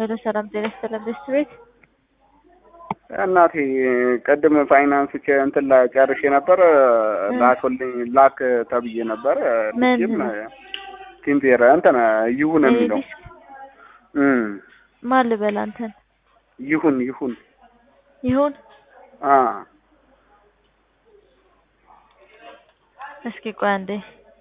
ሄሎ ሰላም ጤና ይስጥልን ቤስት ቤት እናቴ ቅድም ፋይናንስ ቼ እንትን ላይ ጨርሼ ነበር ላክልኝ ላክ ተብዬ ነበር። ምን? ልጅም ቲምፔር እንትን ይሁን የሚለው ዲስክ እም ማን ልበል አንተን ይሁን ይሁን ይሁን አ እስኪ ቆይ አንዴ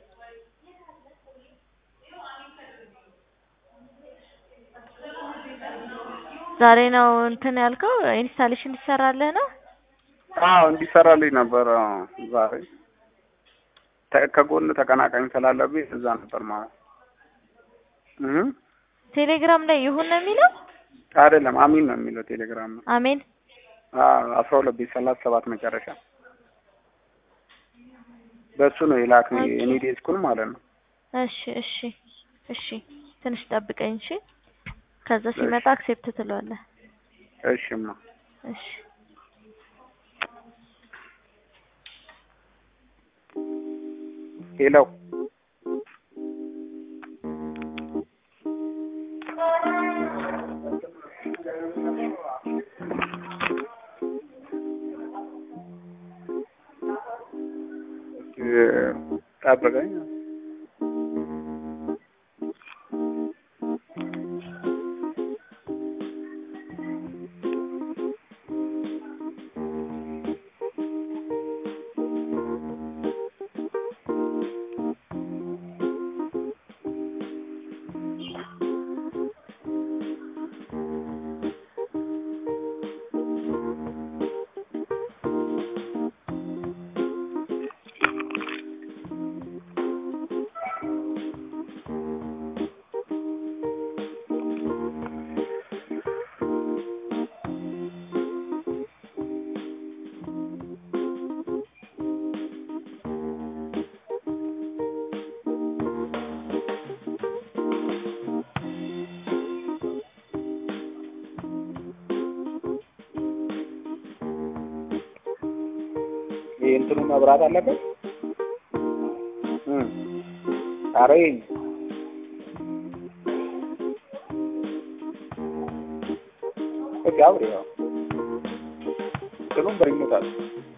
ዛሬ ነው እንትን ያልከው ኢንስታሌሽን ይሰራልህ ነው አዎ እንዲሰራልኝ ነበር አዎ፣ ዛሬ ተ- ከጎን ተቀናቃኝ ስላለብኝ እዛ ነበር ማለት እህ ቴሌግራም ላይ ይሁን ነው የሚለው አይደለም አሚን ነው የሚለው ቴሌግራም ነው። አሜን አዎ አስራ ሁለት ቤት ሰላሳ ሰባት መጨረሻ በሱ ነው የላክ ኦኬ። እኔ ዴስኩን ማለት ነው። እሺ እሺ እሺ ትንሽ ጠብቀኝ እሺ ከዛ ሲመጣ አክሴፕት ትለዋለህ እሺማ እሺ ሄለው ጠብቀኝ። ይሄ እንትኑ መብራት አለበት። እም ኧረ ይሄ እስኪ አብሬ ያው እንትኑም በሪሞት አለ